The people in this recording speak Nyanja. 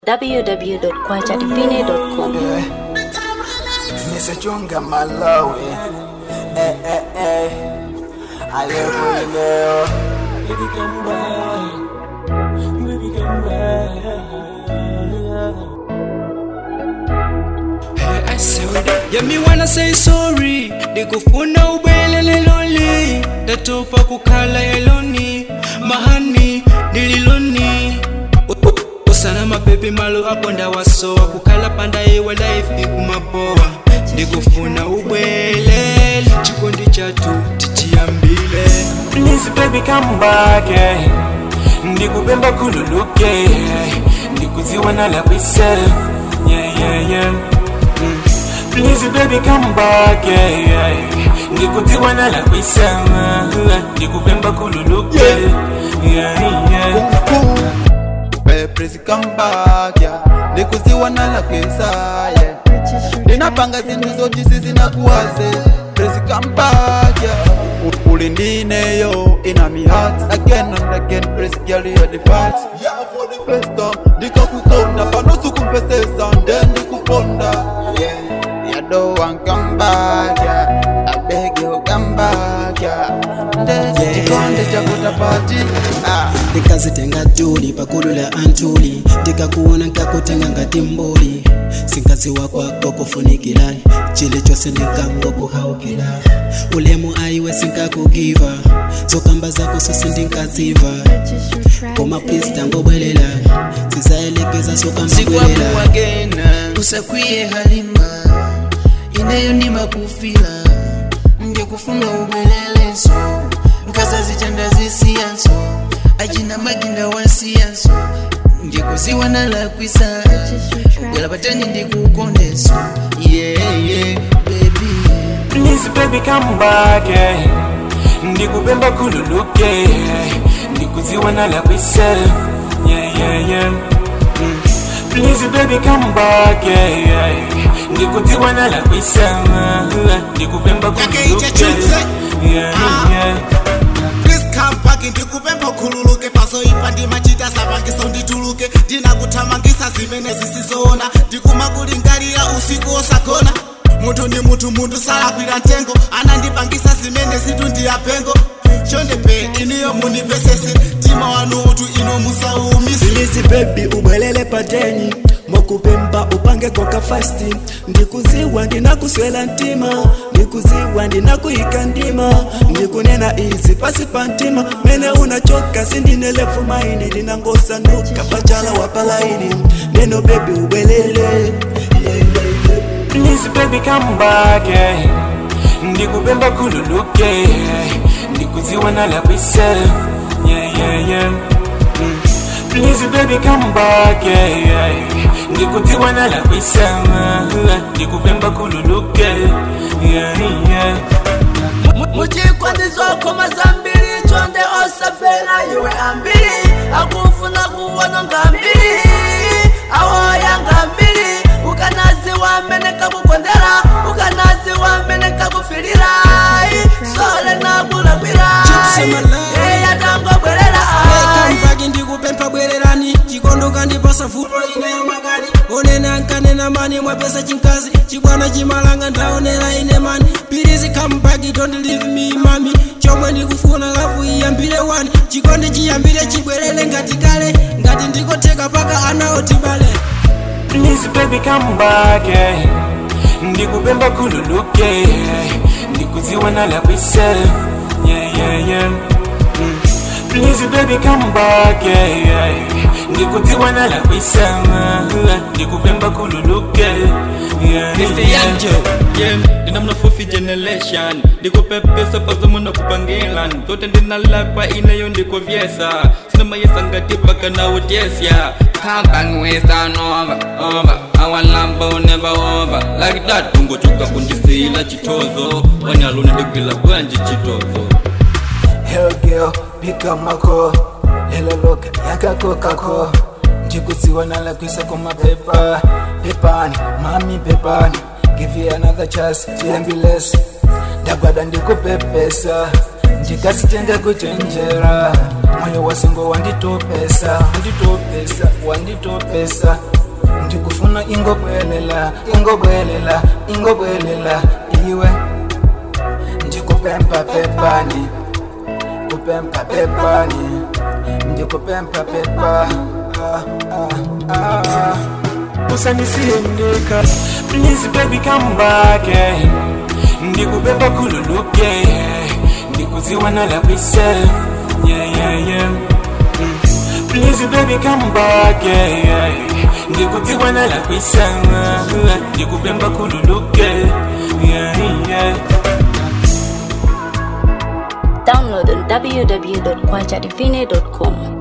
www.kwajadivine.com. Nimesachunga Malawi eh, eh, eh. Alefu leo Baby come back Baby come back Yeah, me wanna say sorry ndikufuna ubwelele loli ndatopa kukhala eloni mahani ndililoni U- u- usana mabebi malo ako ndawasowa kukhala panda iwe life ikumabowa ndikufuna ubwelele chikondi chatu tichiyambile Please baby come back eh. Ndikupemba kululuke eh. Ndikuziwa nala kwise yeah, yeah, yeah. Mm. Please baby come back eh, eh. Ndikuziwa nala kwise eh. Ndikupemba kululuke yeah, yeah. Hey, please come back, yeah. Ndikuziwa nala kwisa, yeah. Ndinapanga zinthu zoti sizinakuwaze Please come back, yeah. U- Uli ndineyo ina mi heart again and again Please girl you the fast First time ndikakukonda pano sukumpesesa nde ndikuponda yeah. Yeah, don't want come back, yeah. I beg you come back, yeah. Nde chikonde chakutapati ah. ndikazitenga tuli pakulu la antuli ndikakuona nkakutenga ngati mbuli sinkaziwa kwako kufunikila chili chose ndikangokuhaukila ulemu aiwe sinkakugiva zokamba zako sose ndinkaziva koma please tangobwelela zizaelekeza sokambabwelela sikwakuwagena usakwiye halima ineyo ndimakufila ndikufuna ubeleleso nkazazitanda zisiyanso ajina maginda wasiyanso ndikuziwa nalakwisa bwela patani ndikukondeso yeah, yeah, baby Please baby come back eh. Ndikupemba kululuke eh. Ndikuziwa nala kwise yeah, yeah, yeah. Mm. Please baby come back eh, eh. Ndikuziwa nala kwise eh. Ndikupemba kululuke yeah, yeah. Please come back ndikupemba ukhululuke pazoipa ndimachita sapangiso ndituluke ndinakuthamangisa zimene zisizoona ndikumakulingalira usiku osagona munthu ndi munthu munthu salakwira mtengo anandipangisa zimene zitu ndiyapengo chondepe iniyo mundipesese mtima wanu utu ino musaumise Please baby ubwelele pateni mokupemba upange koka fasti ndikuziwa ndinakuswela ntima ndikuziwa ndinakuyika ndima ndikunena izi pasi pa ntima mene unachoka sindinelefu maini ndinangosanuka pachala wapalaini neno bebi ubwelele Please baby come back eh. Ndikupemba kululuke eh. Ndikuziwa nala kwise yeah, yeah, yeah. Mm. Please baby come back eh, eh. Ndikuziwa nala kwise eh. Ndikupemba kululuke yeah, yeah. muchikwandizokoma zambiri chonde osafera iwe ambiri akufuna kuwona ngambiri awoya ngambiri ukanaziwa mene kakukondera ukanaziwa mene kakufilira sole nakulakwira eyatangobwerera kambagi ndikupempha bwererani chikondoka ndipasa vuto ineyo makani onena nkanena mani mwapesa chinkazi chibwana chimalanga ndaonera ine mani pirizi kambagi don't leave me mami chomwe ndikufuna lavu iyambire wani chikondi chiyambire chibwerere ngati kale ngati ndikotheka paka anawo tibale Please baby come back eh. Ndikupemba kululuke eh. Ndikuziwa nala kwise yeah, yeah, yeah. Mm. Please baby come back eh, eh. Ndikuziwa nala kwise eh. Ndikupemba kululuke yeah, yeah. ndinamnafufi generation ndikupepesa pazomuna kupangilan zote ndinalakwa ineyo ndikuvyesa sinamayesa ngati paka nawutyesya kambangiwesanova ova awalamba never over like that ungochoka kundisila chitozo wanyaluna ndigwila bwanji chitozo Hell girl, pick up my call. Hello look, yakako kako. Ndikuziwa nala kwisa kwa mapepa. Pepani, mami pepani. Give you another chance, tiambilesi. Ndagwada ndikupepesa. Ndikasitenga kuchenjera. moyo wasengo wanditopesa wanditopesa wanditopesa ndikufuna ingobwelela ingobwelela ingobwelela iwe ndikupempa pepani kupempa pepani ndikupempa pepa ah, ah, ah. usanisiendeka please baby come back eh. ndikubeba kululuke eh. ndikuziwa nalakwise yeah, yeah, yeah. Mm. please baby come back eh, eh. ndikuziwa nalakwise eh. ndikubemba kululuke yeah, yeah. Download on www.kwajadivine.com.